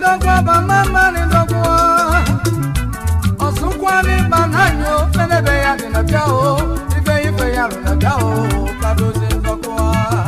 ndokwa ba mama ni ndokwa ọsụkwa n'ịba n'anyị o menebe ya dị na bịa o ife ife ya rụ na bịa o kadozi ndokwa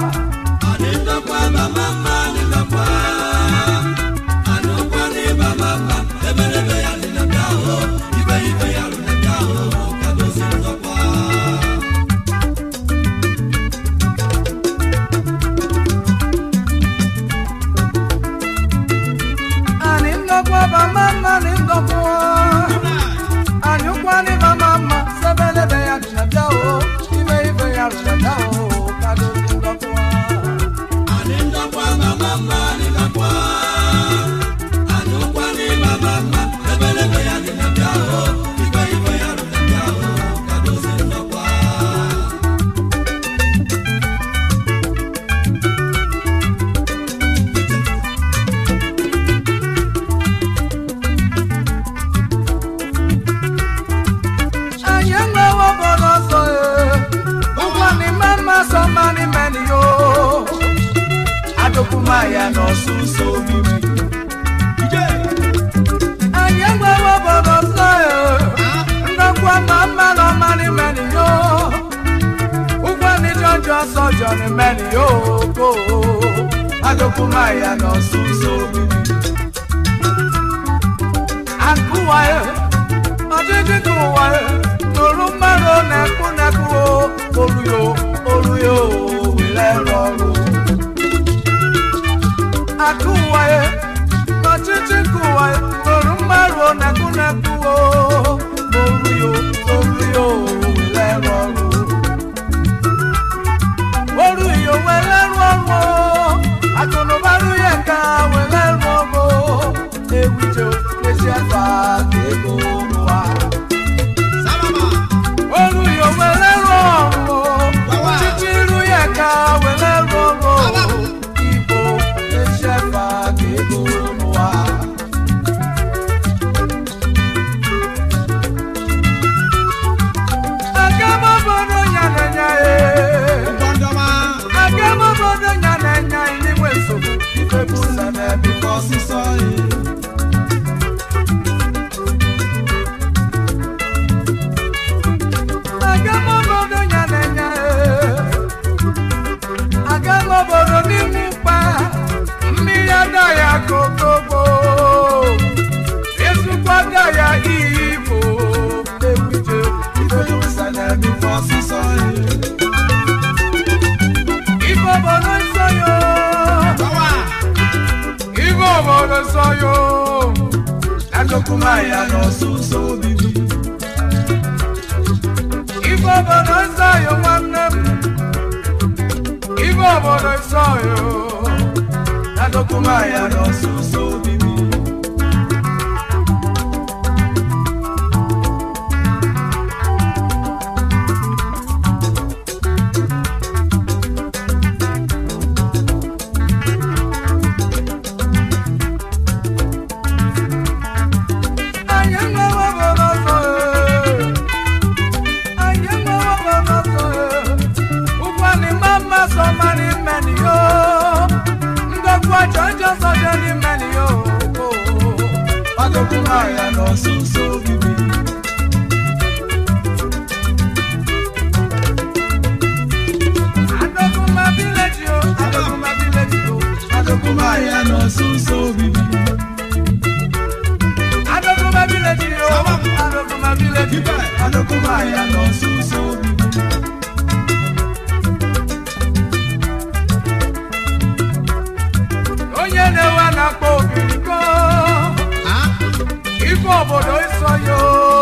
anyị ndokwa ba mama ni ndokwa anyị ụkwa n'ịba mama sebelebe ya dị na bịa o ife ife ya rụ na bịa o kadozi ndokwa anyị enwewo obodo ọzọ ụgwọ n'ime mma sọ mma n'ime n'iyo adụkwumaya n'ọsụsọ obibi anyị enwewo obodo ọzọ ndokwa ma mma na ọma n'ime n'iyo ụgwọ n'ije ọjọọ ọsọ jọ n'ime n'iyo ko adụkwumaya n'ọsụsọ obibi akụwayo ọdịdị dị ụwa nụrụ mmadụ na-ekwu na-ekwu oluyo oluyo were ọrụ akụ ụwa n'ọchịchị nke ụwa nụrụ mmadụ na-ekwu na-ekwu oluyo oluyo were ọrụ oluyo were ọrụ akụnụbarụ ya ka were ọrụ ewujo n'ezi afa ka ego ụwa Olu yo wele rọrùn o, títí irú yẹ ká wele rọrùn o. Ibo iṣẹ́ fa kéko nu wa. Agámọ́bọ̀dọ̀ yànnẹ̀yà e. Agámọ́bọ̀dọ̀ yànnẹ̀yà ìníwé sòkò. Ìfẹ́ bú sẹ́mẹ̀ bí kò sísọ yìí. Agamobodo nyanenya Agamobodo n'ime mkpa mmiri ada ya kokogbo Esukwaga ya igbo Ewuje ibelusa na ebife ọsịsọ Ife obodo nsọ yo Ife obodo nsọ yo Adokumaya n'ọsụsọ obibi Ife obodo nsọ yo nwanne m Ife obodo nsọ yo Adokumaya n'ọsụsọ obibi Anyị enwewo obodo ọzọ ee. Anyị enwewo obodo ọzọ ee. Ụgwọ n'ime mma sọ ma n'ime n'iyo. Ndokwu ọjọọ njọ sọ dị n'ime n'iyo. Ọdụkwụ ahịa n'ọsụsọ obibi. Adọkụma village o, Adọkụma village o, Adọkụma ahịa n'ọsụsọ obibi. Adọkụma village o, Adọkụma village o, Adọkụma ahịa n'ọsụsọ obibi. onye na-ewe na-akpọ obiriko ife obodo ịsọ yo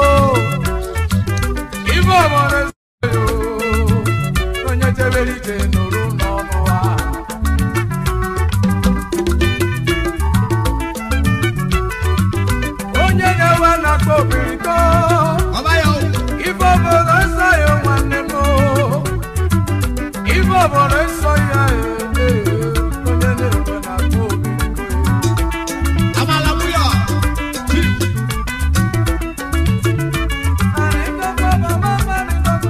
ife obodo ịsọ yo onye jebere ije nụrụ n'ọnụ ha onye na-ewe na-akpọ obiriko ife obodo ịsọ yo nwanne m ife obodo ịsọ ya onye na-ewe na-akpọ obiriko Ani ndokwa ba mama ni ndokwa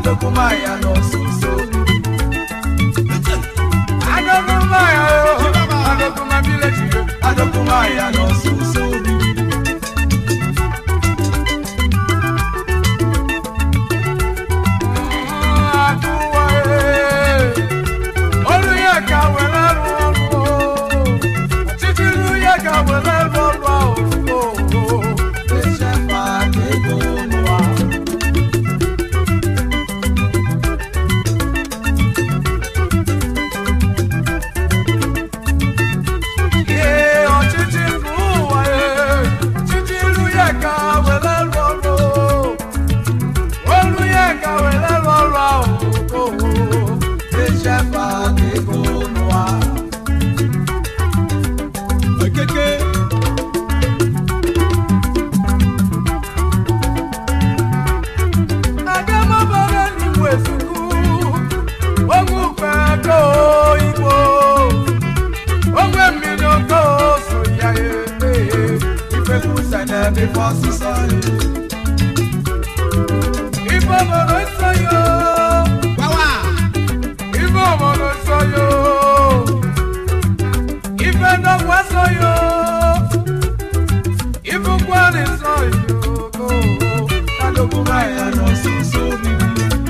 adogunmaya n'ọsụsọ adogunmaya o adoguma village yo adogunmaya n'ọsụsọ Aduwa e, olu ya ka were rụ ọrụ o, ọchịchị ilu ya ka were rụ ọrụ ahụ o, echefa ego n'ụwa. Ee, ọchịchị nke ụwa e, ọchịchị ilu ya ka were rụ ọrụ o. Olu ya ka were rụ ọrụ ahụ o, echefa ego n'ụwa. Okeke. agamabara n'igwe ezukwu onwe ukwe aka igbo onwe mmiri oke so ya ebe ifekwusa n'ebe ife ọsụsọ ife obodo nsọ yo Wawa. ife obodo nsọ yo ife ndọgwa nsọ yo ife ụkwara nsọ yo adogunmaya n'ọsụsọ obibi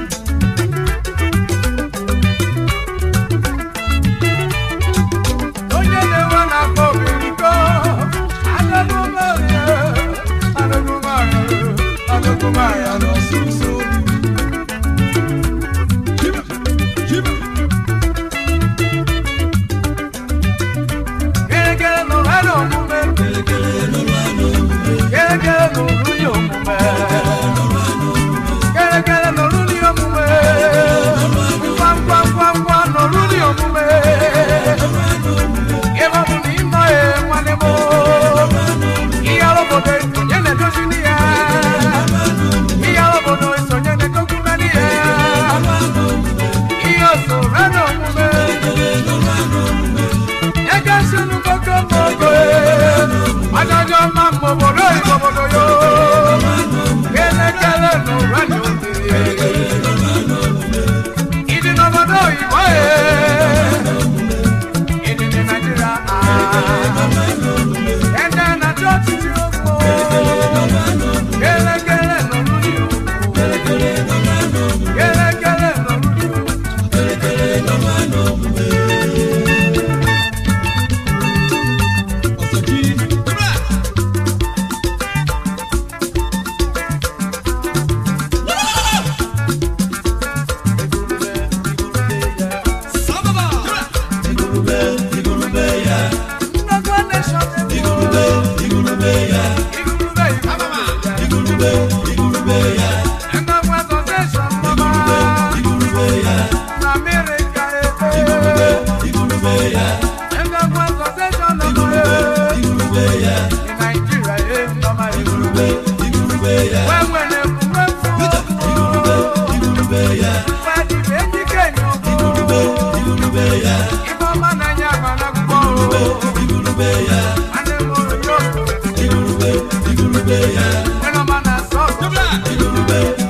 onye na-enwe na-akpọ obiriko adọgụmaya adọgụmaya adọgụmaya n'ọsụsọ obibi Jiba. Jiba. Gẹ́gẹ́ nọ lẹ́nu omume. Gẹ́gẹ́ nọ lórí omume. Gẹ́gẹ́ nọ lórí omume. Ngwangwangwangwa nọ lórí omume. Ebe ọ bụ na ịnọ ya nwanne m. Ihe obodo esonye na-edozi n'ihe. Ihe obodo esonye na-edokwu na n'ihe. Ihe osoro n'omume. Ege sinu koko mogo e, adájọ́ máa mọ bọ̀dọ̀ ìbọ̀bọ̀dọ̀ yo. Kẹ́lẹ́kẹ́lẹ́ nù rẹ́ni òkèèrè. Ìdìnnà bọ̀dọ̀ ìbọ̀ e. Ìdìnnà Nàìjíríà a. Ẹ̀dá nàjọ́ títí ogbó. Kẹ́lẹ́kẹ́lẹ́ nù lórí òkú. Kẹ́lẹ́kẹ́lẹ́ nù lórí òkú. Ọ̀sọ̀jì. Jiba. Sábàbà. Jiba. Nnọkọ nation Igurube Igurube Igurube Nnọkọ association mama na America ebe Nnọkọ association nọmọ ye ní Nigeria ye nọmọ Igurube Wẹ́wẹ́ na ekwuwe fún Wẹ́dí méjì kéèyàn fún Ife ọma na-enye agbana gbọ́ Adé mo rò yóò Wẹ́n ọma na-asọ Jiba.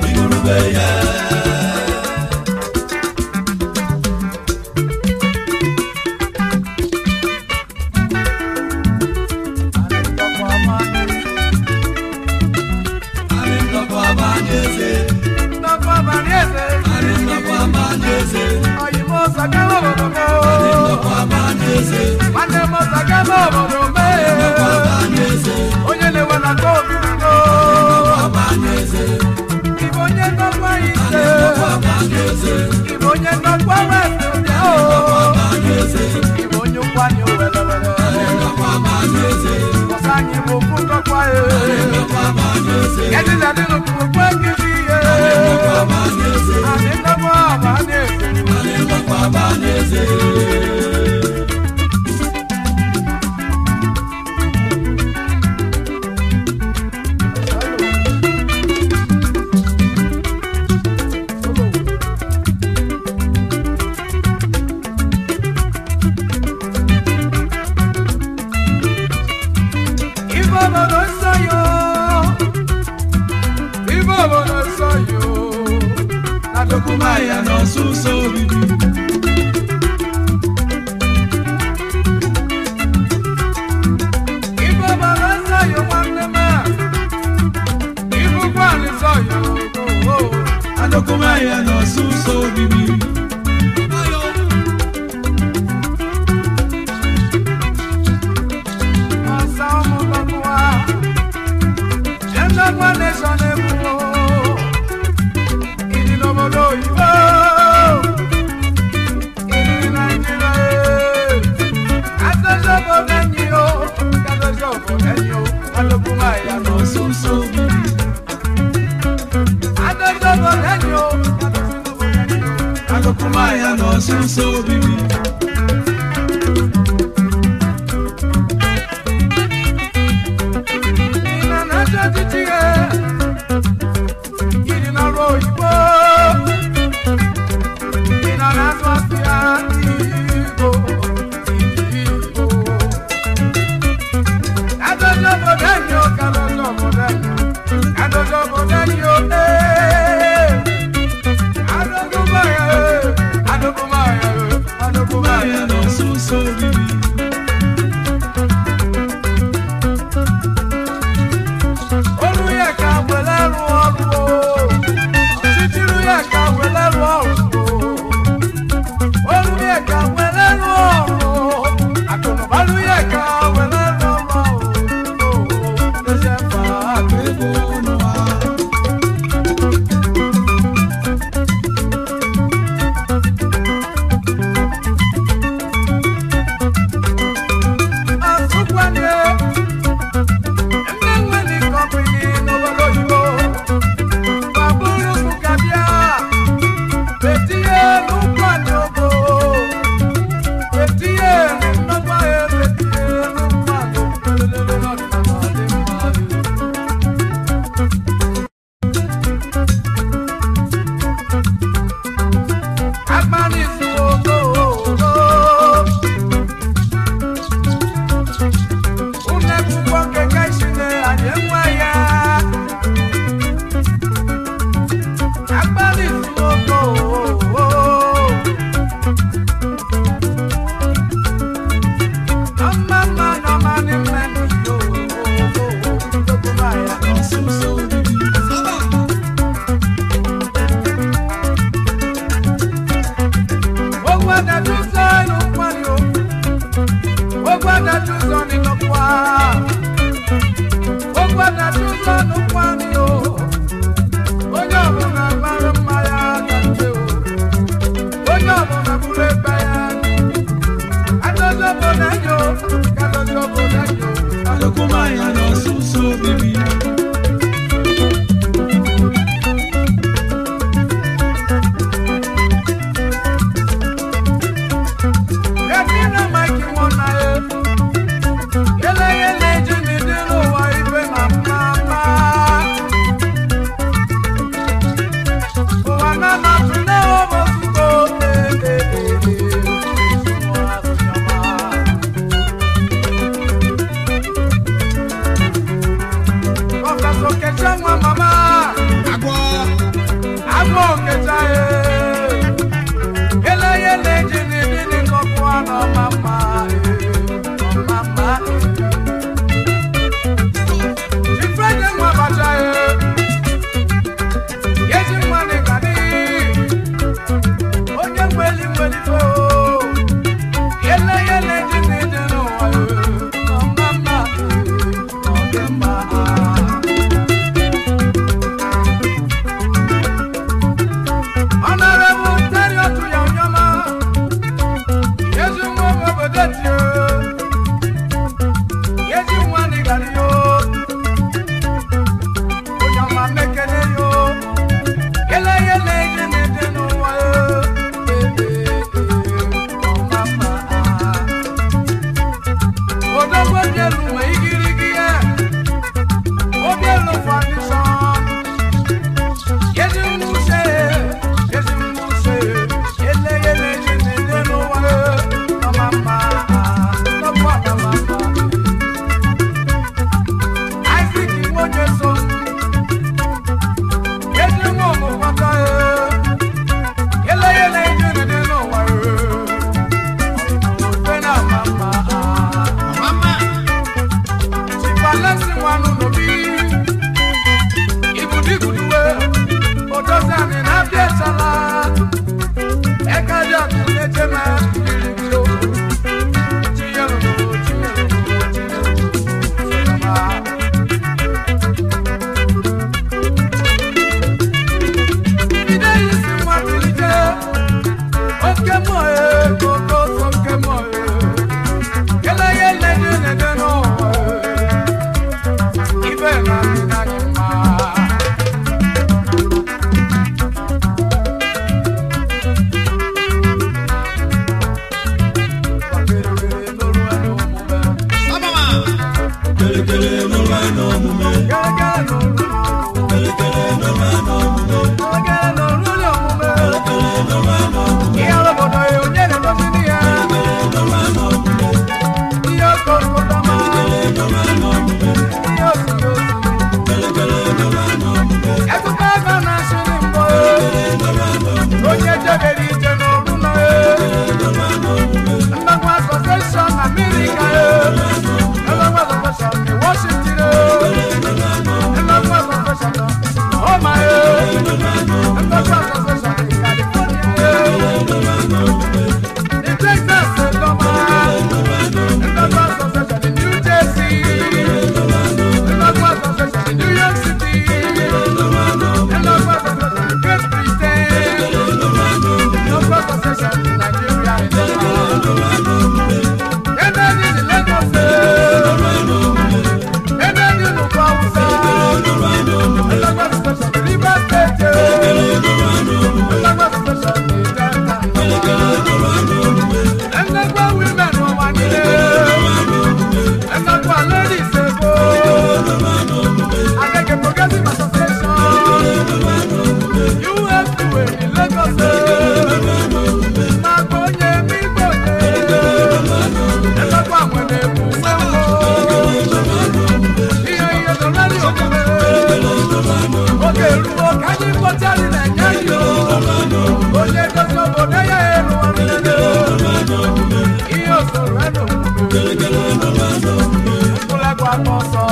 Nnọkọ ọma Nnọkọ abalị eze. Nnọkọ abalị eze Oyinbo Sakawa obodo m Nwanne m Sakawa obodo m Onye na-ewe na nke obibigo Ibe onye ndọkwa ise Ibe onye ndọkwa west bịa o Ibe onye ụkwanye owelewele Ọsọ anyị bụ okwu ndọkwa e Edila dị n'okwu okwu ekiri ihe Adị ndọkwa ọba na-ese Ife obodo nsọ yo Ife obodo Adokumaya n'ọsụsọ obibi. Ibo baba nsọ yo nwanne m a. Ibukwa nsọ yo. Oh, oh. Adokumaya n'ọsụsọ obibi. Ọsa ụmụ bọbụwa. Eze nwa nation ebuwo. Ịdị n'obodo oyibo. Ịdị Naịjirịa. Adozi obodo enyi o. Adozi obodo enyi o. Adokumaya N'ọsụsọ obibi. Adozi obodo enyi o. Adozi obodo enyi o. Adokumaya n'ọsụsọ obibi. Ina na-achọ ọchịchị ya. Ịdị n'ọrụ oyibo. Ị nọ na-azụ afịa Igbo. Igbo. Adozi obodo enyi o, ka adozi obodo enyi o. Adozi obodo enyi o, ee. Adokumaya, ee. Adokumaya, ee. Adokumaya, iwe ni Lagos maka onye ebe igbo elekwa nwere egwu ihe ihe dọlarị omume oge ruo ka anyị kpọtari na-enye anyị onye dozi obodo ya elu ihe osoro enu mkpụlagwa n'ọsọ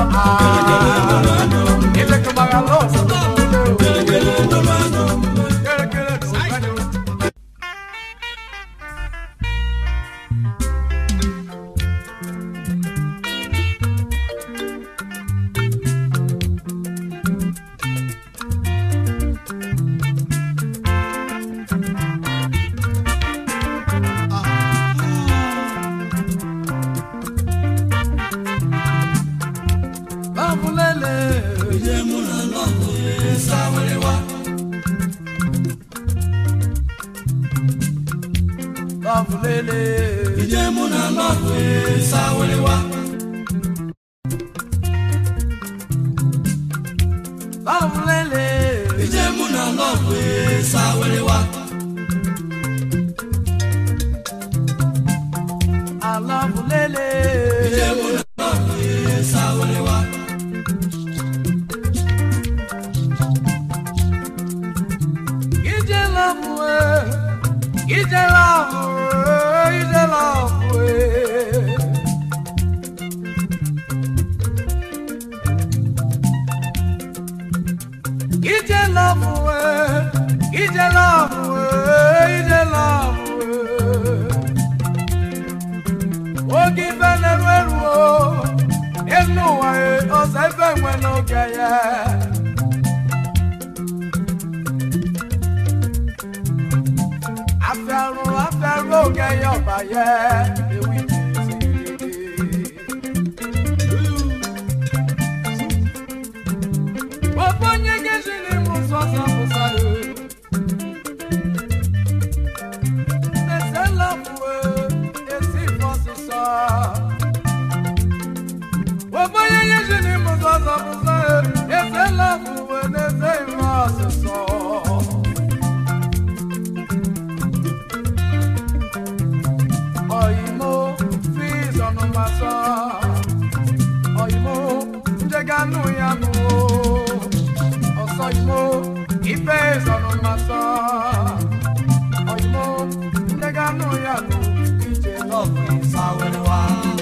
ilekọmaghala ọsọ Kere kere n'ụzọ Babulele. Babulele. Babulele. Alabulele. Ije love, ije love, ije love. Ije love, ije love, ije love. Oge ife na-eru eru o, elu ụwa e, ọzọ ebe nwe n'oge ya. afẹ́rù afẹ́rù ògẹ yọba yẹ ewì tìrìtì. gbogbo nyege si ni mu sọsọ musa ye. ẹsẹ̀ lọ́mùwé èsì fọ́ sísọ. gbogbo nyege si ni mu sọsọ musa ye. ẹsẹ̀ lọ́mùwé èsì fọ́ sísọ. Oyimo fees on my son. Oyimo njeganu yanu. Ọsọ imo ifes on my son. Oyimo njeganu yanu. Ije love isawewa.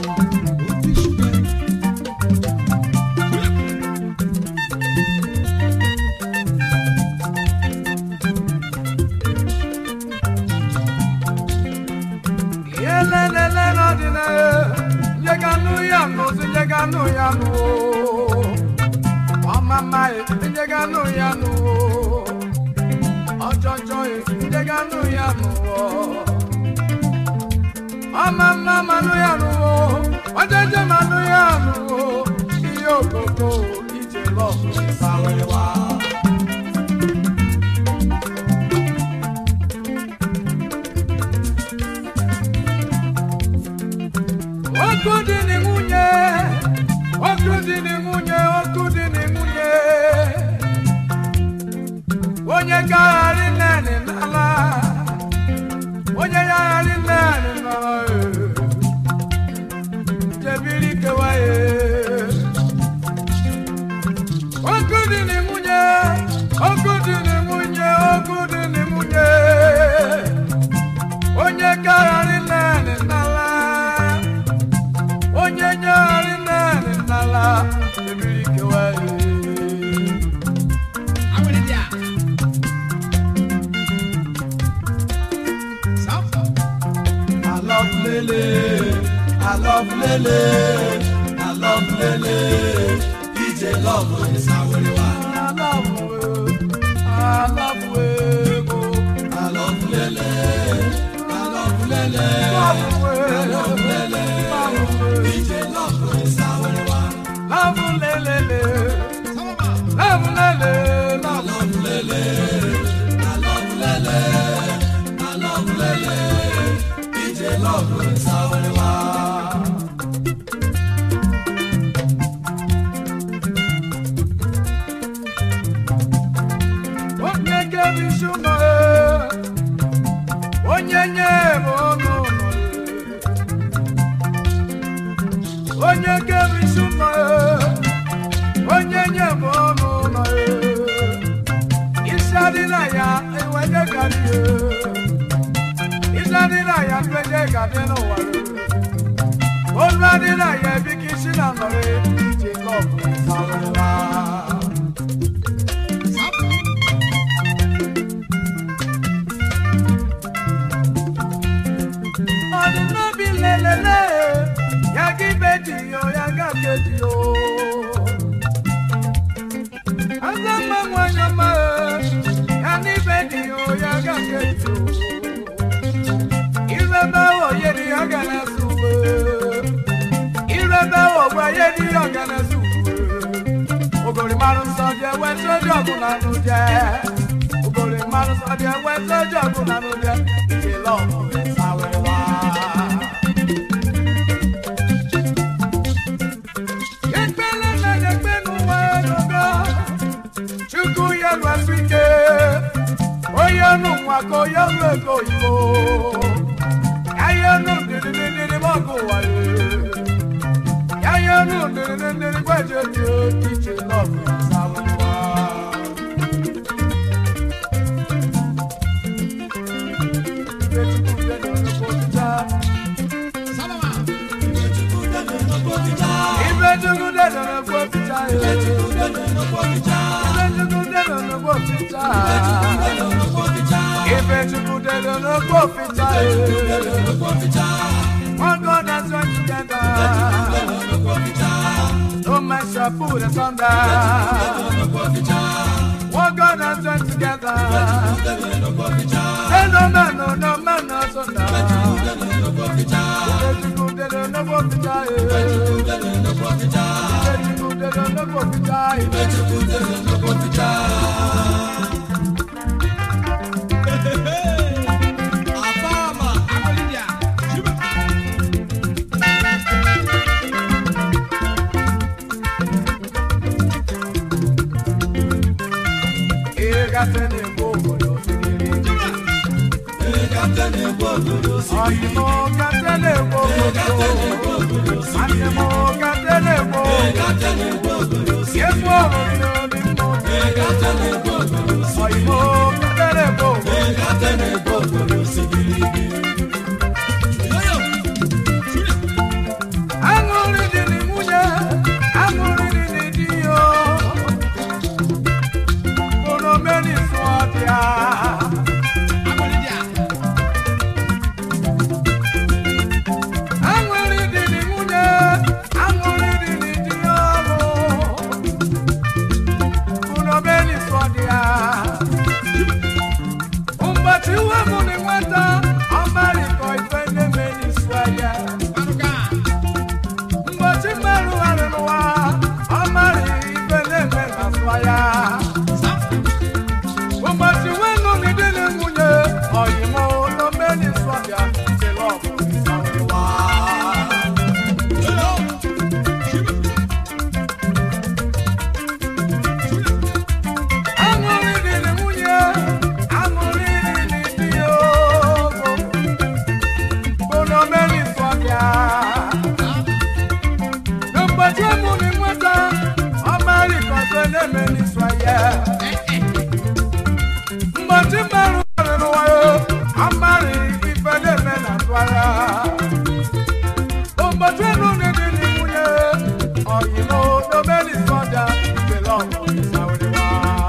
Yelelele n'ọdịna njeganu yanu si njeganu yanu. Ọmama ye njeganu yanu. Ọjọjọ ye njeganu yanu. Ọmama manu yanu. Ọjọjọ manu yanu. Iye òkòkò ìjẹ lọ́ọ̀kù ìsàwẹ̀wá. Ọkụ dị na nwunye, ọkụ dị na nwunye, ọkụ dị na nwunye. Onye gagharị naanị n'ala, onye gagharị naanị n'ala, jebiri kewa ya. Ọkụ dị na nwunye, ọkụ dị na nwunye, ọkụ dị na nwunye. Onye gagharị naanị n'ala. onye nyegharị naanị n'ala ebiri kewa ya. Alọ́fúlélé, alọ́fúlélé, alọ́fúlélé, ìjẹ lọ́mọ ìsáwẹ́rẹ́ wa. Aláwọ̀ ego, Alọ́fúlélé, alọ́fúlélé, aláwọ̀ ego, alọ́fúlélé, ìjẹ lọ́mọ ìsáwẹ́rẹ́ wa. lábúlélélé, lábúlélé, Alọ́fúlélé, alọ́fúlélé, alọ́fúlélé, ìjẹ lọ́mọ ìsáwẹ́rẹ́ wa. onye onye nye bụ ọnụ ụlọ onye kere isi ụlọ onye nye bụ ọnụ ụlọ isi adịla ya enwenye gadị isi adịla ya nwenye gadị n'ụwa olu adịla ya ebi ka isi na nọrọ ije lọbụ sarụwa ọdún n'obi lelele ya gị beji yo ya ga keji yo aza mma nwanyị ọma ya n'ibe dị yo ya ga keji yo irebe oyeri ya ga na-esu irebe ogbe yeri ya ga na-esu ogori mmanụ nsọ dị ewe soju ọgụ na anụ je ogori mmanụ nsọ dị ewe soju ọgụ na anụ je ije lọbụ sawewa ekpele na ekpe n'ụwa n'ogo chukwu ya lụasị ike onye ọnụ nwa ka onye ọrụ ego oyibo ahịa ọnụ ndịrịrịrị mọgụ ụwa ya ahịa ọnụ ndịrịrịrị gwaje dị iche lọbụ sawewa Ibe chukwu dị n'ọgbọ pịcha Ibe chukwu dị n'ọgbọ pịcha Ibe chukwu dị n'ọgbọ pịcha One God has joined together No man shall put us under One God has joined together Hey, no man, no, no man, no sunder Ibe chukwu dị n'ọgbọ pịcha Ibe chukwu dị n'ọgbọ pịcha Ibe chukwu dị n'ọgbọ pịcha Ịgate na-egbu obodo siriri Ọyịmọ gate na-egbu obodo Nwanne m gate na-egbu obodo Efu ọhụrụ n'obi mmụọ Ọyịmọ gate na-egbu obodo Aṅụrị dị na nwunye Aṅụrị dị na di yo Onomeni sụọbịa Aṅụrị dị na nwunye Aṅụrị dị na di yo Onomeni sụọbịa Ụbọchị uwe mụ na nweta Ọmarịkọ ife na-emeni sụọ ya Mgbochi mmerụ gharị n'ụwa, ọ marị ife na-eme na nsọ ya. Ụbọchị nwenu na di na nwunye, ọyịmụ n'omeni nsọ bịa, chere ọgụ ịsawewa. Aṅụrị dị na nwunye, aṅụrị dị na di ya ogo, bụ n'omeni nsọ bịa. N'ụbọchị ụmụ na nweta ọmarị kọsọ na-eme n'iswa ya. Mgbochi mmerụ nwere n'ụwa ya, ọmarị ife na-eme na ntụa ya. Ụbọchị elu na dị n'nwunye, ọyịmụ n'ome n'iswa ọja, ikele ọgụ ịsawerewa.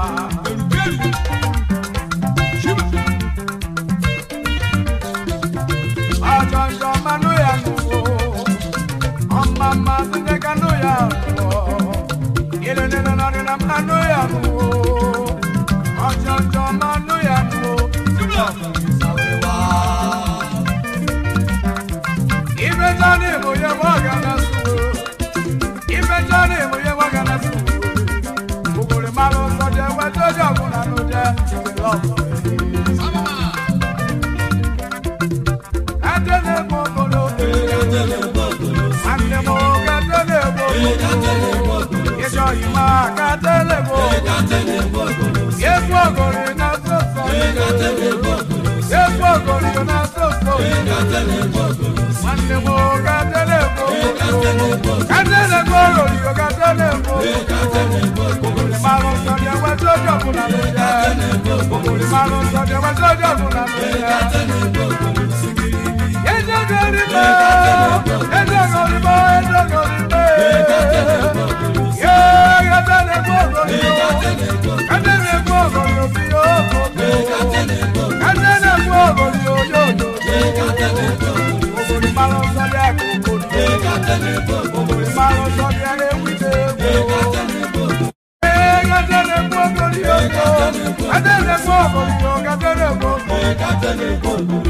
Ọjọ njọ mmanụ ya n'ugbo. Ọmama sine kanu ya nuwo, ile nene nani na manu ya nuwo, ọjọjọ manu ya nuwo, isawewa. Ife jani mo ye waga na suwo, ife jani mo ye waga na suwo. Ogore malo sọjẹ wẹjọ jọgun nanu jẹ ìwé lọpọ èyí. Adele gbogbo Ande mo gatele gbogbo Ìjọ ìmọ̀ gatele gbogbo Yefu ogori na soso Yefu ogori na soso. Nwanne m gatele ogori. Gatele ogori o gatele ogori. Ogori mara nsọ dị enwe sojo ọbụla n'ụja. Ogori mara nsọ dị enwe sojo ọbụla n'ụja. Eze ogori mo, eze ogori mo, eze ogori mo. Yeah, gatele ogori o. Gatele ogori o bi o. Gatele ogori o yo yo. Ogori mara nsọ dị akụkụ. Ogori mara nsọ dị ewu dị egwu. Ee, gatele ogori o yo. Gatele ogori o, gatele ogori o.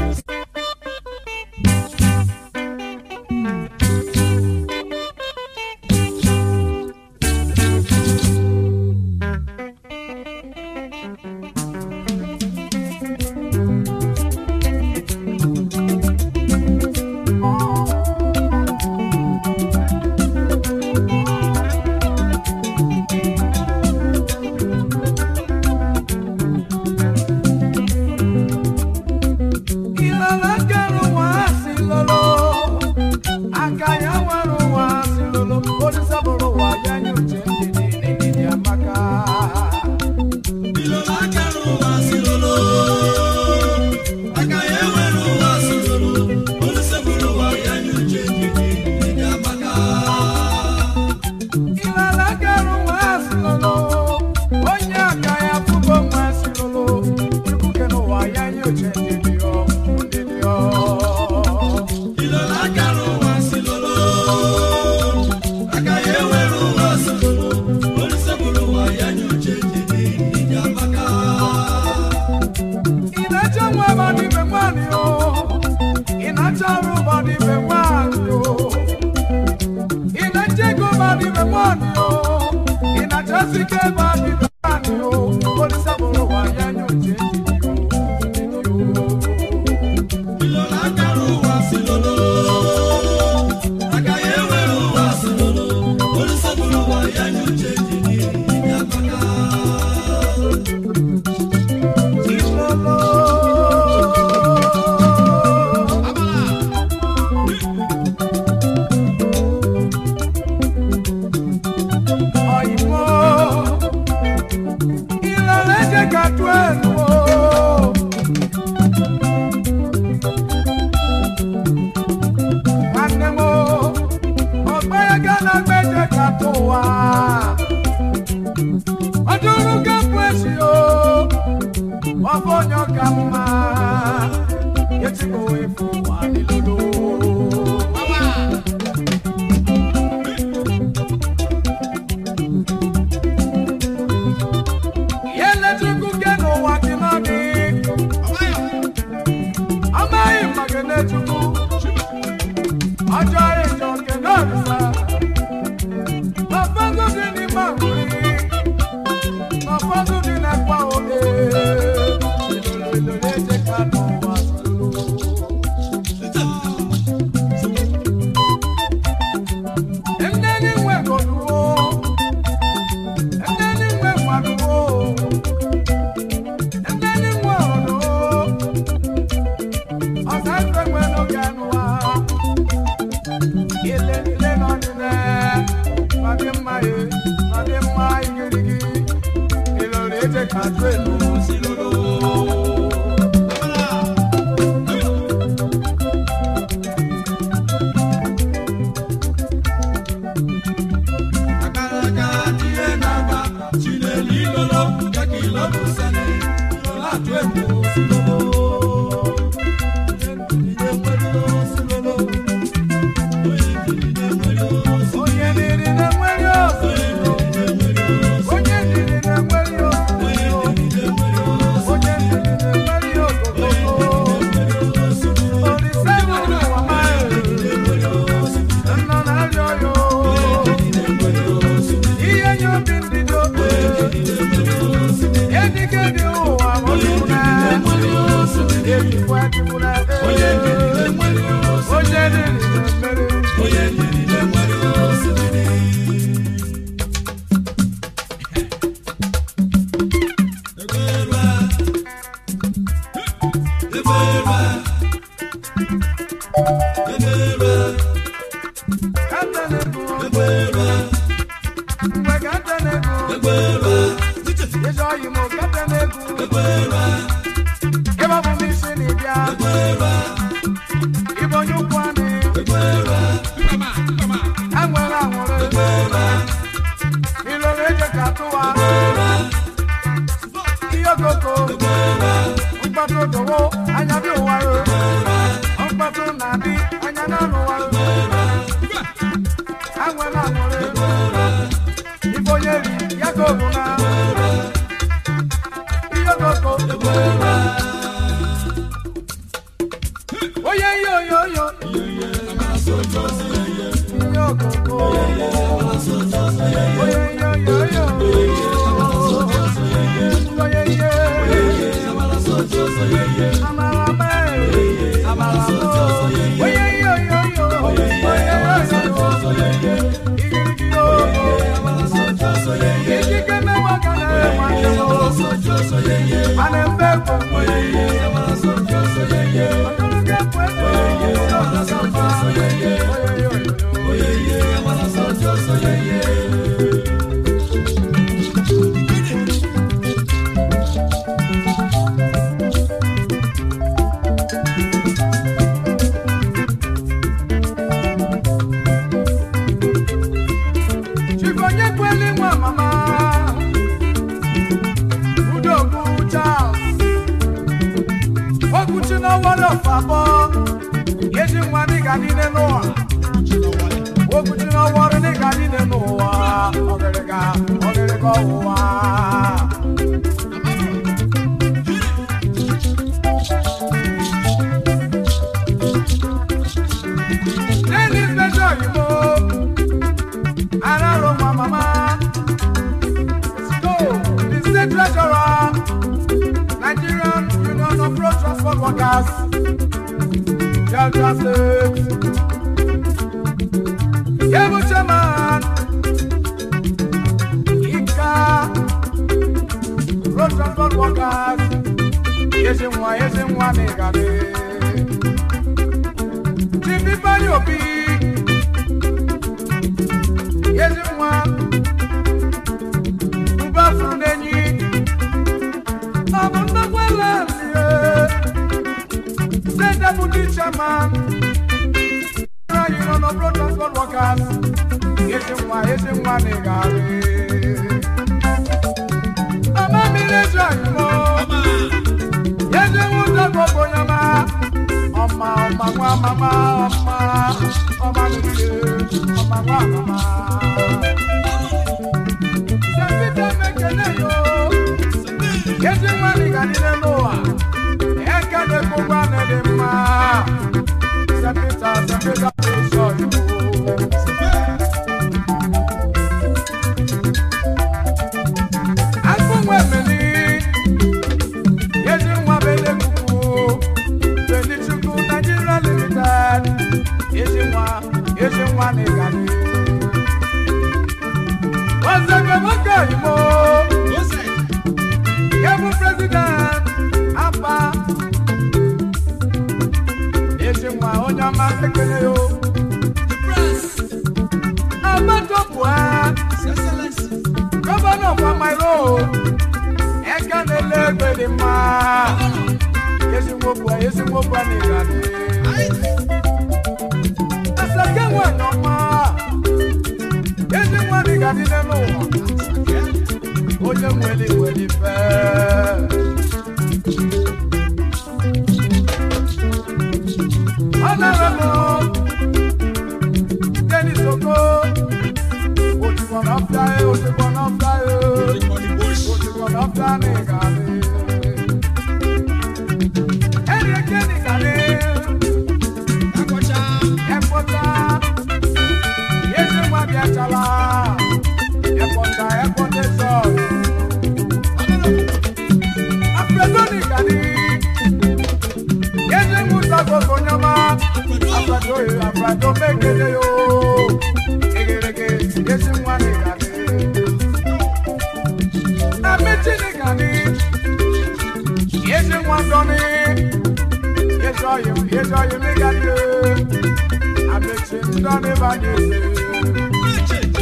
Ilala kẹrù wá sí lolo, àkàyà wẹ̀rù wá sí lolo, onísàbòrò wà yẹnyù jẹ́ ndìdì n'ìdí àmàkà. Ilala kẹrù wá sí lolo, onye àkàyà fúgbò wá sí lolo, ikú kẹrù wà yẹnyù jẹ́ ndìdì ọ, ndìdì ọ. Inacho nwa badi be nwani o, inacho ọrụ badi be nwani o, inacho ego badi be nwani o, inacho sike badi be nwani o, olisa bụrụ wa ya nye oche Ọ̀yìnbó, ìlànà ẹ̀jẹ̀ ká tó ẹnu o. Nwanne m o, ọgbẹ́ yẹn gánà gbẹ́jẹ̀ ká tó wá. Ọdúnrún kẹ́kọ̀ọ́ èsì o, ọ̀fọ̀ yàn ká mma. Yẹ́tí kò wé fún wa nílòlò. Yẹ́lẹ́dúkú kẹ́nu wá kí náà ní. Amaghị maka na-echukwu. Ọjọ́ ìjọ nke náà rí sá. N'ọfọdụ dị n'ime àgbụrị. N'ọfọdụ dị n'ekpa oge. Ilolo ilolo eje ka n'ụwa solo. Nneni nwe goduo. Nneni nwe gbaduo. Nneni nwe ọdụ. Ọ̀sán ìfẹ́ nwe n'oge anụwa. Ile ile n'ọdịne. N'ọdị mma ye, n'ọdị mma igirigi. Ilolo eje ka atụ elu si lolo. Anya bi ụwa mkpọtụ na-adị anya n'ọnụ ụwa anwela anwụrụ ife onye ri ya ka obu na ihe koko onye ihe oyo oyo ihe okoko onye ihe oyo oyo onye ihe amara mee amara mo onye ihe oyo oyo onye ihe oyo igirigi oyo ikike mẹ́wàá kan náà wà ní o. Ana mbe kò mọ iye. Ọdún kẹ́ pẹ́ tó yẹ. Oye oye oye. Chifonye kweli nwa mama. Udogwu Charles. Okwuchi n'ọwọrọ fabọ. Yeji nwa dịga niile n'ụwa. Okwuchi n'ọwọrọ dịga niile n'ụwa. Ọgịrịga ọgịrịga ọwụwa. Dennis Mejo Oyimo. Araro nwa mama. So, the state treasurer, Nigerian Union of Road Transport Workers, Delta State. Yebu chairman, Ika, Road Transport Workers, Yesi nwa, yesi nwa n'Igade. Chief Ifeanyi Obi, yesi nwa, Uba furu n'enyi. Ọ bụ nnukwu ala lie. State Deputy Chairman. Federal Union of Road Transport Workers. Ezi nwa, ezi nwa n'ịgarị. Ọma mmiri eju anyịmọ. Ezi nwa ụzọ gbogbo onye ma. Ọma ọma nwa mama ọma. Ọma mmiri ọma nwa mama. Sẹ́pítà mẹ́kẹ́lẹ́ yo. Yéésì nwanne ga dị n'elu ụwa. Eke dị gbogbo a na-ede mma. Sẹ́pítà sẹ́pítà dị nsọ Igbo. Akpụ nwa emeli. Yéésì nwa bele kuku. Beli Chukwu Nigeria Limited. Yéésì nwa, yéésì nwa na ịgadị. Ọ̀sẹ̀gbẹ̀ mọ́kà ìmọ̀. Yẹ́bù president Apa. Èsì nwa onye ọma ekele yo. Agbẹ́jọ́pù ẹ́. Gọ́vọ́nà Kwamairo. Ẹ̀ka na-ele egbe dị mma. Yesi nwokwu ẹ́, yesi nwokwu ẹ́ n'ịgadị. Asake nwanyị ọma. Yesi nwa n'ịgadị n'elu ụwa. onye nwere nwere ife ọ nara m Dennis Oko ojúbọ n'ọfịa ya ojúbọ n'ọfịa ya ojúbọ n'ọfịa n'ịgarị eri eke n'ịgarị ekpọta ezi nwa bịachala ekpọta ekpọta zọọ Afredoni gani. Yéé mú sago konyama. Afredo ye afredo mekele yo. Egerege yéé mú ani gani. Ameti ni gani. ezoghị m ezoghị m ịgadị amechi ndọ n'ebe a na-ese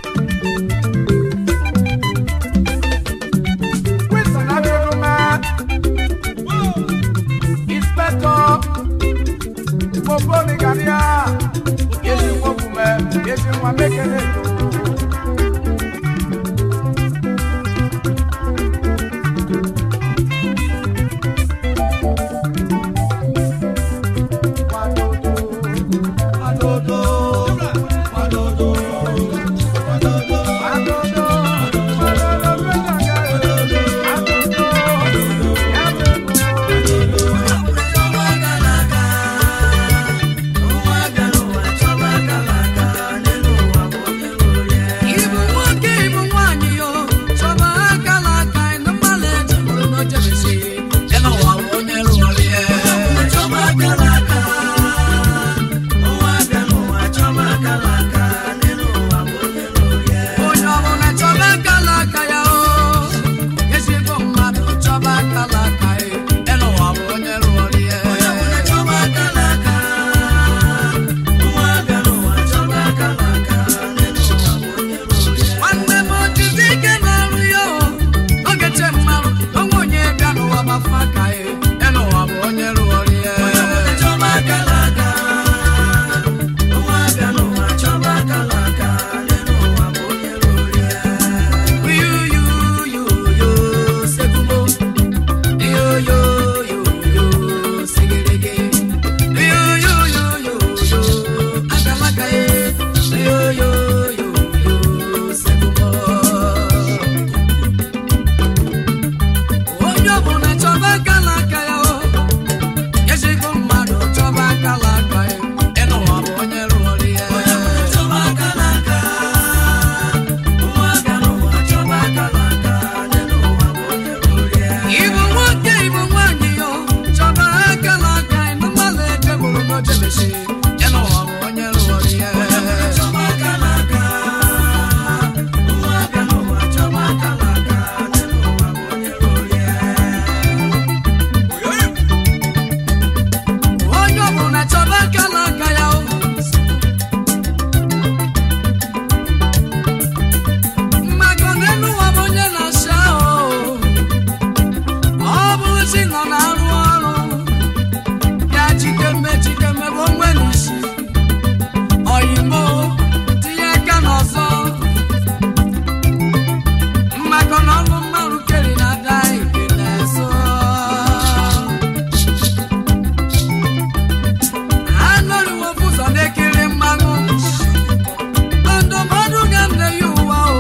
Wilson Abiodunma, Inspector Moponi Gania, Ezi Nwokume, Ezi Nwa Mekele. Wadodo, wadodo, wadodo, Adodo, Adodo, Adodo, Adodo, Adodo, Ibu nwoke ibu nwanyị yo chọba akala aka ịnụ mmadụ eji bụrụ n'ojebesi ebe ụwa bụ onye rụrụ ya chọba akala aka ụwa bịa n'ụwa chọba akala aka n'elu ụwa bụ onye rụrụ ya onye ọbụla chọba akala aka ya o ezigbo mmadụ chọba akala aka ya elu ụwa bụ onye rụrụ ya onye ọbụla chọba akala aka ụwa bịa n'ụwa chọba akala aka n'elu ụwa bụ onye rụrụ ya nwanne m ojizi ike na-arụ ya o oge che mmanụ onwe onye bịa n'ụwa gbafa aka ya elu ụwa bụ onye rụrụ ya onye ọbụla chọba akala aka ụwa bịa n'ụwa chọba akala aka n'elu ụwa bụ onye rụrụ ya yu yu yu yu segumo yo yo yo yo segerege yo yo yo yo yo agalaka ye yo yo yo yo segumo onye ọbụla chọba akala aka ya o ezigbo mmadụ chọba akala aka ya ịnụwa bụ onye rụrụ ya chọba akala aka nwa bịa n'ụwa chọba akala aka n'ụwa bụ onye rụrụ ya ibu nwoke ibu nwanyị yo chọba akala aka ịnụ mmadụ ejebụrụ n'ojebesi ịnụwa bụ onye rụrụ ya chọba akala aka nwa bịa n'ụwa chọba akala aka n'ụwa bụ onye rụrụ ya onye ọbụla chọba akala aka ya o mmadụ n'elu ụwa bụ onye na-asị ahụ ọ bụrụ si nọ na-arụ ọrụ ya jikeme jikeme bụ onwe n'isi oyimo tinye aka n'ọzọ mmakọ na ọrụ mmadụ keri na ada ike na-eso anọriwo ụzọ na-ekiri mmanụ ndụmọdụ ga m na-eyi ụwa o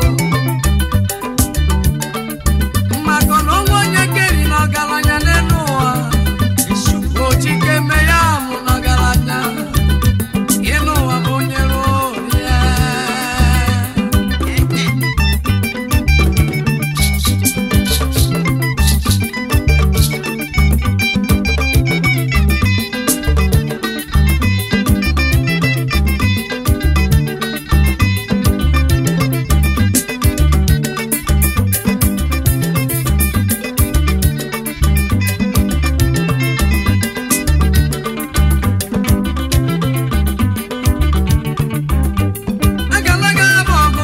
maka na onwe onye keri na ọgaranya n'elu ụwa ojike me ya mụ na ọgaranya ịnụ ụwa bụ onye ruo ya agalaga bụ ọgụ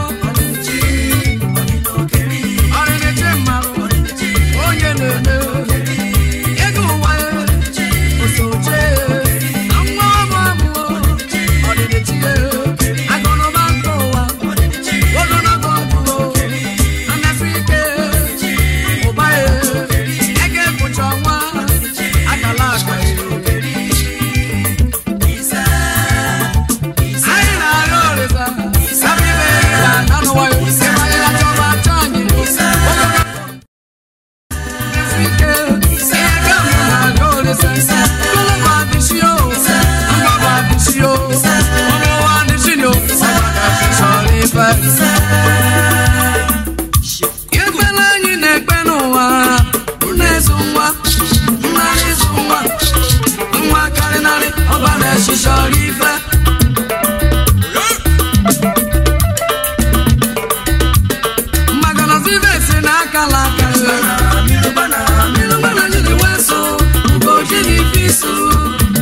ọrịrịche mmadụ onye na-eme ego ụwa ya osoche na nwa ọmụ amụọ ọdịdịchi ya agụnụba nke ụwa ogologo ọgwụlo anasị ike ụba ya ego ekwucha ọnwa akala aka ya anyị na-arịọ ọrịza sabibe ya na n'ụwayo ịmanye ya chọba achọ anyị ike ego m na-arịọ ọrịza kụlụba adịsio mgbaba adịsio ọmụwa adịsio chọrọ ife ekpere anyị na-ekpe n'ụwa na-ezu nwa nnarị ịzụ nwa nwa karịnarị ọba na-echi chọrọ ife maka na zibe si n'akala aka mmiri gbana mmiri gbana jiri weso ugoji na ife isu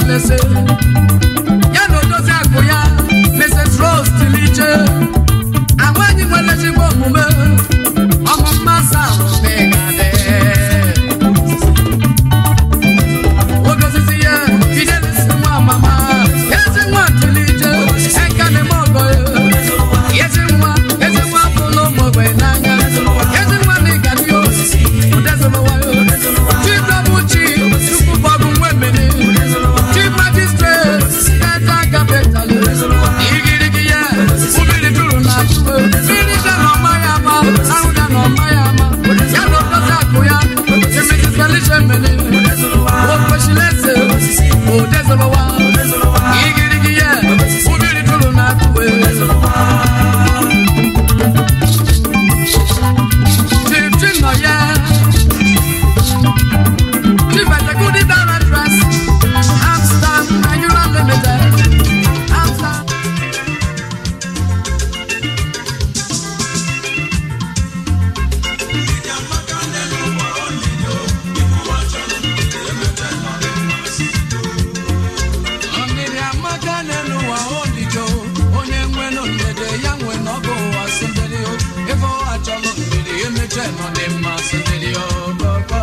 na-ese ya na odozi akụ ya Mrs. Rose Tiliche ahụ anyị nwere ezigbo omume ọmụ mmasị ahụ megade odosisi ya Fidelis nwa mama ezi nwa Tiliche ekane m ọgọ ya ezi nwa ezi nwa bụlụ ụmụ ogbenye n'anya ezi nwa na ịgadị osisi udezolowayo chidobuchi tupu bọgụ nwemene chief magistrate ete kapịtal igirigi ya mmiri juru na atụwe mmiri ga na ọma ya ama ahụ ga na ọma ya ama ya na odozi akụ ya Mrs. Felicia Mene o kwesịrị ese odezolowa igirigi ya mmiri juru na atụwe Chief Chinọya Chief Executive Directress Amstam Nigeria Limited Amstam Ndidi amaka n'elu ụwa olijo onye nwenu ndede ya nwe n'ọgụ ụwa sindiri o ebe ọ achọlụ ndidi emeche nọ dị mma sindiri o baba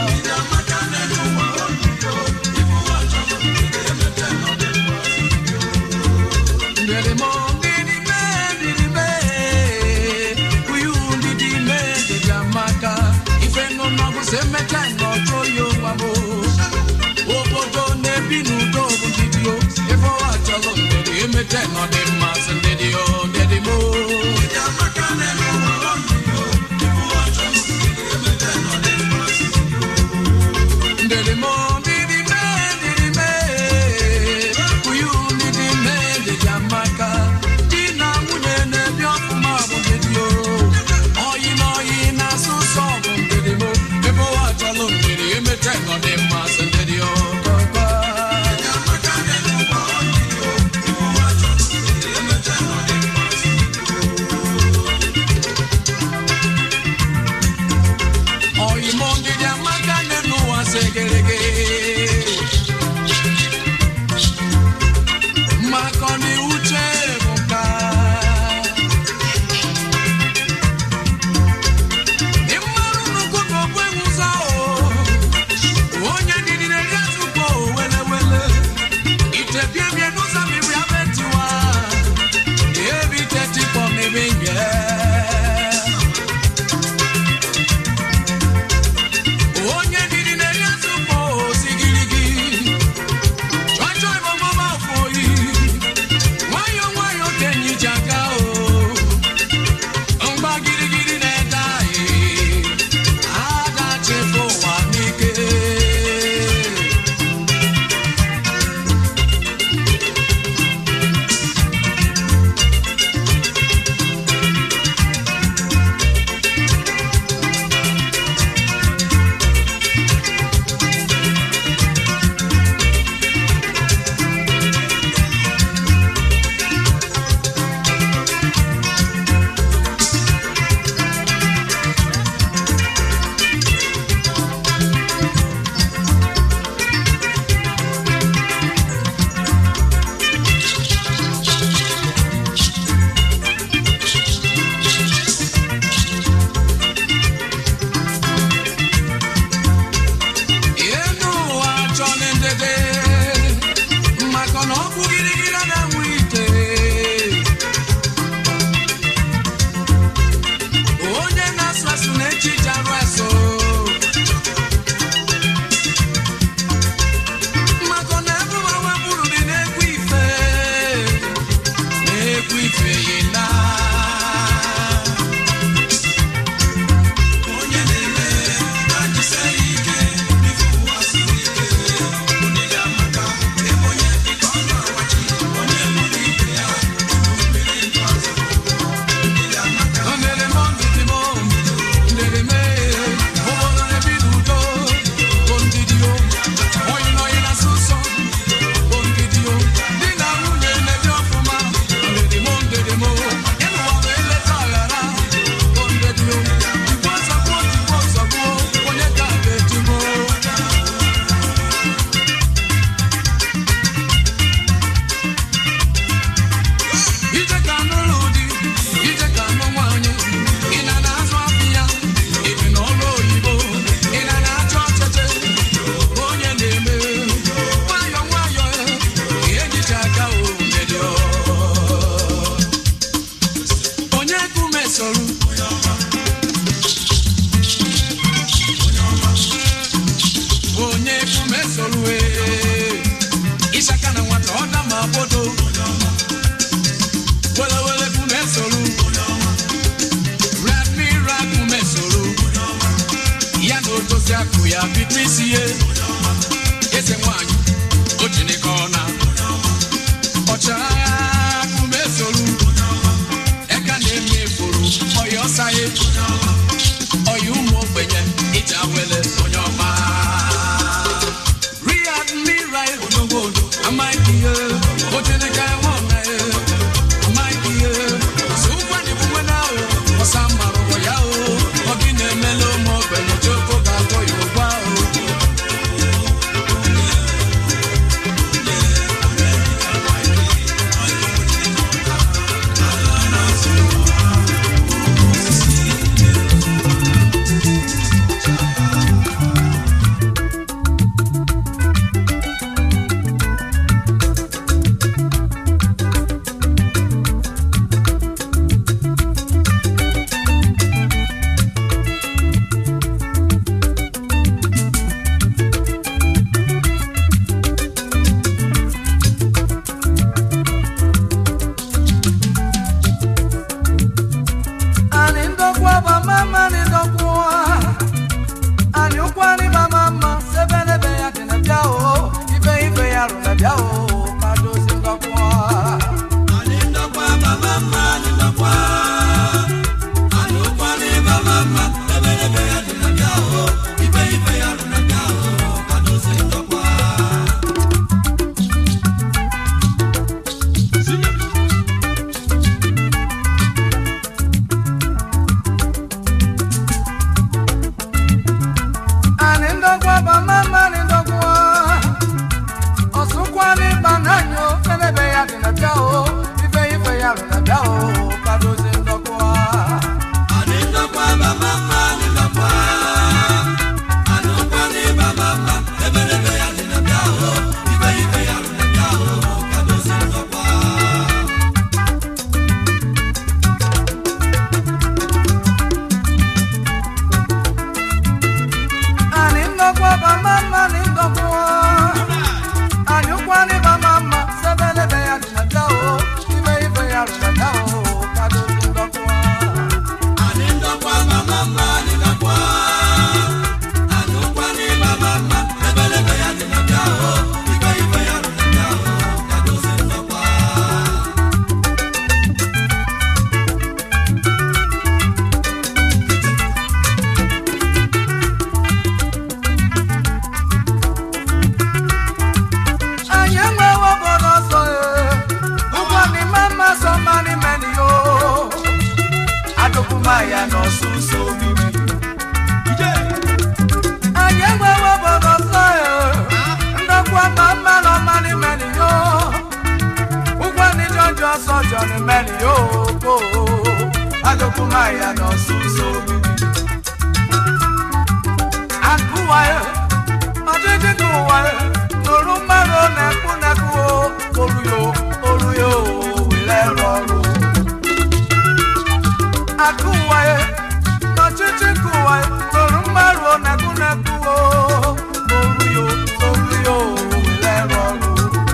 ndidi mo ndidi me ndidi me uyu ndidi me ndidi amaka ife nọ n'ọgụ si emeche n'ọjọ ya ụwa mo obodo na-ebi n'udo bụ ndidi o ebe ọ achọrọ ndidi emeche nọ dị mma sị ndidi o ndidi mo ndidi mo ndidi me ndidi me uyu ndidi me ndidi amaka di na nwunye na-ebi ọfụma bụ ndidi o oyi na oyi na-asụ sọ bụ ndidi mo ebe ọ achọrọ ndidi emeche nọ dị mma sị ndidi o baba Oyimo ndidi amaka n'elu ụwa segerege maka na uche bụ nka ịmmarụ nnukwu ka okwe nwụzọ o onye ndidi na-eri azụkọ wele wele ite bie bie n'ụzọ mmiri abetiwa ebi ite tikpọ mmiri nye onye ndidi na-eri azụkpọ osigirigi chọchọ ịbọmọma afọ oyi nwayọ nwayọ ka enyi ji aga o mgba girigiri na-ede anyị adachefu ụwa n'ike enu ụwa chọrọ ndede maka na ọkụ girigiri na-enwe ite onye na-asụ asụ na-echi ji arụ asụ maka na ebe ụwa wepụrụ dị na-ekwu ife na-ekwu ife yi na onye na-eme na-ajụsa ya ike n'ife ụwa siri ike na-enwe isi ihe eze nwanyị o jinike ọna ọchịagha umeforo eka na-eme eforo ọya ọsaghị ọya ụmụ ogbenye iji awele onye ọma riyad mmiri odogbo amaghị ihe o jinike nwe ọna ya amaghị ihe so ụgwa na ebuwe na ahụ ọsa mmarụ ụwa ya o ọ gị na-emela ụmụ ogbenye choko ga-akpọ ya ụgwọ ahụ Ani ndokwa ba mama ni ndokwa Ani ukwani ba mama sebene be ya tena bia o Ibe ibe ya runa bia o Kado si ndokwa Ani ndokwa ba mama ni ndokwa Osukwani ba nanyo Sebene be ya tena bia o Ibe ibe ya runa bia o Kado si ndokwa Ani ndokwa ba mama ni ndokwa Ani ukwani ba mama sebene be ya tena bia o Ibe ibe ya runa bia o Kado si ndokwa Anyị enwewo obodo ọsọ ee. Ụgwọ ni mama sọ mani meni yo. Adụkwumaya n'ọsụsọ obibi. Anyị enwewo obodo ọsọ ee. Ndokwa mama nọ mani meni yo. Ụgwọ ni jọjọ ọsọ jọ ni meni yo. ko. Adụkwumaya n'ọsụsọ obibi. Akụwa ya. ọdịdị n'ụwa nụrụ mmadụ na-ekwu na-ekwu olu yo olu yo were rọrụ akụ ụwa ya n'ọchịchị nke ụwa nụrụ mmadụ na-ekwu na-ekwu olu yo olu yo were rọrụ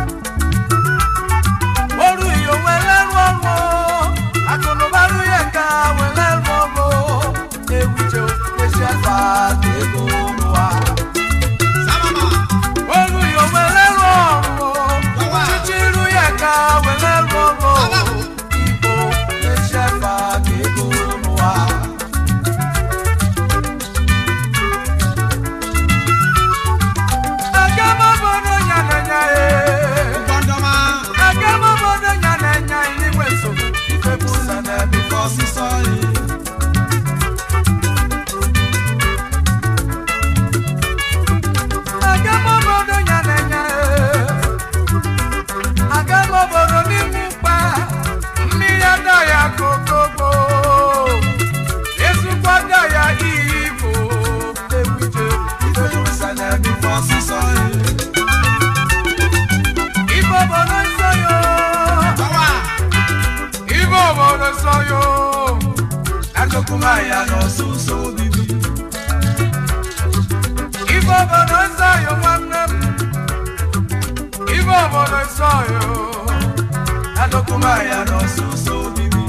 olu yo were rọrụ akụnụbarụ ya ka were rọrụ ewuche esi asa ka ego n'ụwa Olu yo wele rọrùn o, títí irú yẹ ká wele rọrùn o. Ibo eṣẹ́ fa kéko nu wa. Agamọ́bọ̀dọ̀ yànnẹ̀yà e. Agamọ́bọ̀dọ̀ yànnẹ̀yà ìníwẹ̀ sọ̀rọ̀ ìfẹ́ bú sẹ̀nẹ̀ bí fọ́ sísọ yìí. Agamọ́bọ̀dọ̀ yànnẹ̀yà e. Agamọ́bọ̀dọ̀ n'ime mkpa, mmiri ada ya kokoko. Ezukwa ada ya ibo, ewuje ife bú sẹ̀nẹ̀ bí fọ́ sísọ yìí. Ibo obodo nsọ yo. Ibo obodo nsọ yo. Agokumaya n'ọsụsọ obibi. Ibo obodo nsọ yo nwanne m. Ibo obodo nsọ yo. Agokumaya n'ọsụsọ obibi.